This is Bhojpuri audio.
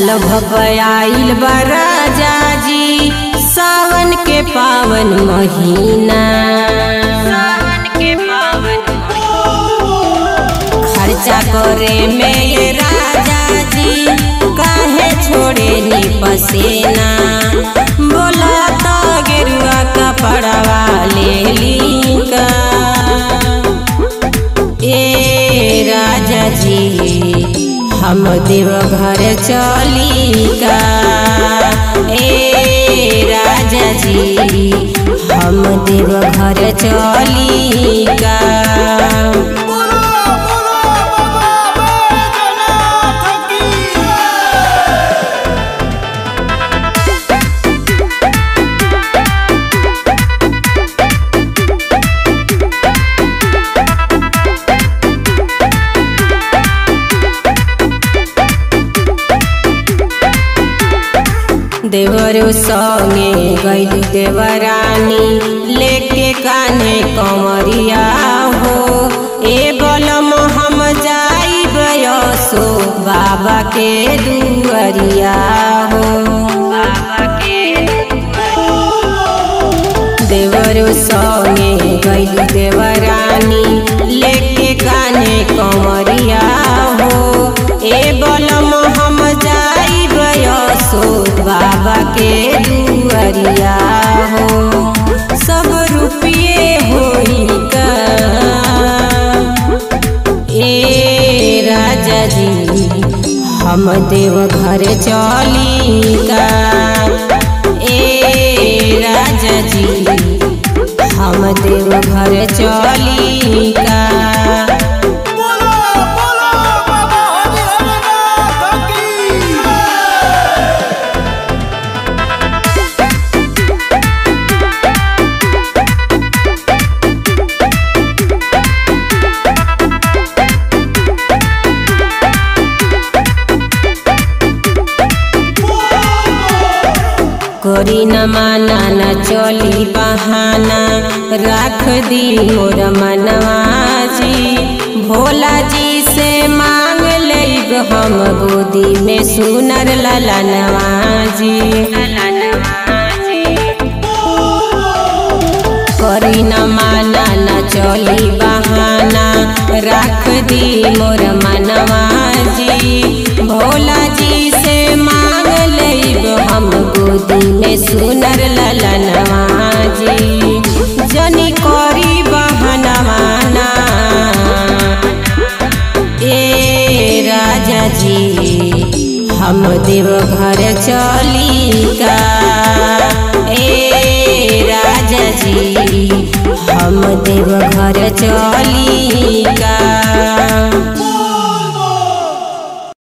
भपयाइल बा राजा जी सावन के पावन महीना सावन के पावन खर्चा करे में ये राजा जी काहे छोड़े नी पसेना बोला तो गेरुआ कपड़वा ले ली का ए राजा जी हम देवघर चली का ए राजा जी हम देवघर चली का बोलो बोलो बाबा बैजनाथ की देवरो संगे गैली देवरानी लेके कान्हे कंवरिया हो ए बलम हम जाई बयसो बाबा के दुअरिया हो बाबा के देवरो संगे गैली देवरानी लेके कान्हे कंवरिया हो ए बलम हम जाई बयसो बाबा के दुअरिया हो सब रुपये होई का ए राजा जी हम देवघर चली का ए राजा जी हम देवघर चली का बोलो बोलो बाबा हरिहरनाथ की करी न माना न चली बहाना राख दी मोर मनवा जी भोला जी से मांग लेब हम गोदी में सुनर ललनवा जी करी न माना न चली बहाना राख दी मोर मनवा जी भोला जी से मांग लेब हम गोदी में सुनर ललनवा जी जनी करी बहनवाना ए राजा जी हम देवघर चली का ए राजा जी हम देवघर चली